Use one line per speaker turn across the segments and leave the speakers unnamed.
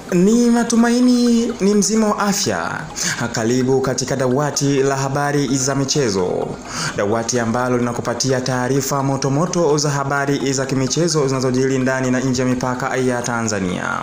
Ni matumaini ni mzima wa afya. Karibu katika dawati la habari za michezo, dawati ambalo linakupatia taarifa motomoto za habari za kimichezo zinazojiri ndani na nje ya mipaka ya Tanzania.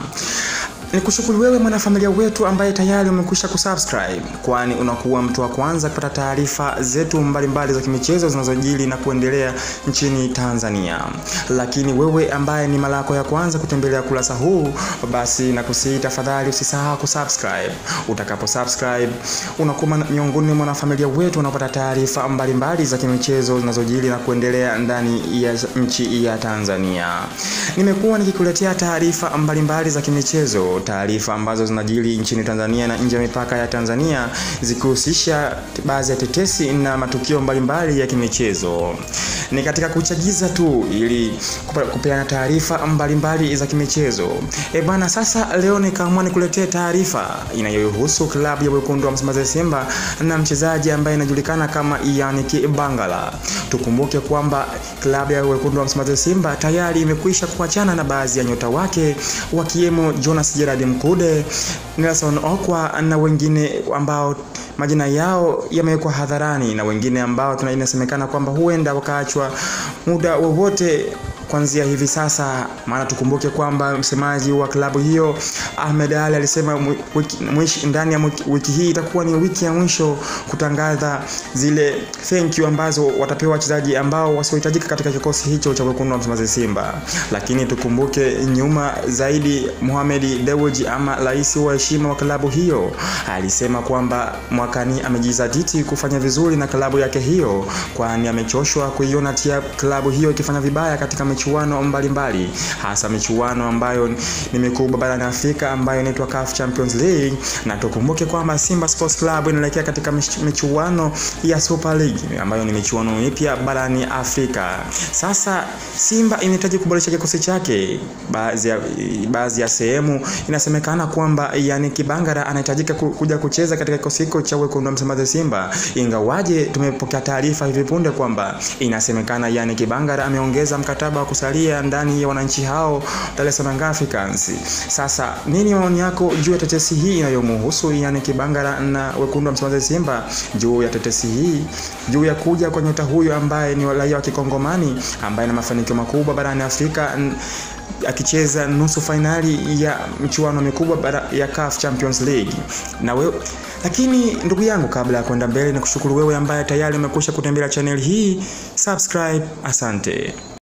Ni kushukuru wewe mwanafamilia wetu ambaye tayari umekwisha kusubscribe, kwani unakuwa mtu wa kwanza kupata taarifa zetu mbalimbali za kimichezo zinazojiri na kuendelea nchini Tanzania. Lakini wewe ambaye ni mara yako ya kwanza kutembelea kurasa huu, basi nakusihi tafadhali usisahau kusubscribe. Utakapo subscribe unakuwa miongoni mwa wanafamilia wetu wanaopata taarifa mbalimbali za kimichezo zinazojiri na kuendelea ndani ya nchi ya Tanzania. Nimekuwa nikikuletea taarifa mbalimbali za kimichezo taarifa ambazo zinajiri nchini Tanzania na nje ya mipaka ya Tanzania zikihusisha baadhi ya tetesi na matukio mbalimbali ya kimichezo. Ni katika kuchagiza tu ili kupeana taarifa mbalimbali za kimichezo. E bana, sasa leo nikaamua nikuletee taarifa inayohusu klabu ya wekundu wa Msimbazi Simba na mchezaji ambaye anajulikana kama Yannick Bangala. Tukumbuke kwamba klabu ya wekundu wa Msimbazi Simba tayari imekwisha kuachana na baadhi ya nyota wake wakiwemo Jonas Gerard Mkude, Nelson Okwa na wengine ambao majina yao yamewekwa hadharani na wengine ambao inasemekana kwamba huenda wakaachwa muda wowote kuanzia hivi sasa. Maana tukumbuke kwamba msemaji wa klabu hiyo Ahmed Ali alisema wiki, ndani ya wiki hii itakuwa ni wiki ya mwisho kutangaza zile thank you ambazo watapewa wachezaji ambao wasiohitajika katika kikosi hicho cha wekundu wa Msimbazi Simba. Lakini tukumbuke nyuma zaidi, Mohamed Dewji ama rais wa heshima wa klabu hiyo alisema kwamba mwakani amejizatiti kufanya vizuri na klabu yake hiyo, kwani amechoshwa kuiona tia klabu hiyo ikifanya vibaya katika michuano mbalimbali hasa michuano ambayo ni mikubwa barani Afrika ambayo inaitwa CAF Champions League, na tukumbuke kwamba Simba Sports Club inaelekea katika michuano ya Super League ambayo ni michuano mipya barani Afrika. Sasa Simba inahitaji kuboresha kikosi chake. Baadhi ya baadhi ya sehemu inasemekana kwamba Yannick Bangala anahitajika kuja kucheza katika kikosi hicho cha wekundu wa Msimbazi Simba, ingawaje tumepokea taarifa hivi punde kwamba inasemekana Yannick Bangala ameongeza mkataba wa kusalia ndani ya wananchi hao Dar es Salaam Africans. Sasa nini maoni yako juu ya tetesi hii inayomhusu Yannick Bangala na wekundu wa Msimbazi Simba, juu ya tetesi hii, juu ya kuja kwa nyota huyo ambaye ni raia wa Kikongomani ambaye ana mafanikio makubwa barani Afrika akicheza nusu fainali ya michuano mikubwa ya CAF Champions League na wewe lakini ndugu yangu, kabla ya kwenda mbele, ni kushukuru wewe ambaye tayari umekwisha kutembelea channel hii. Subscribe, asante.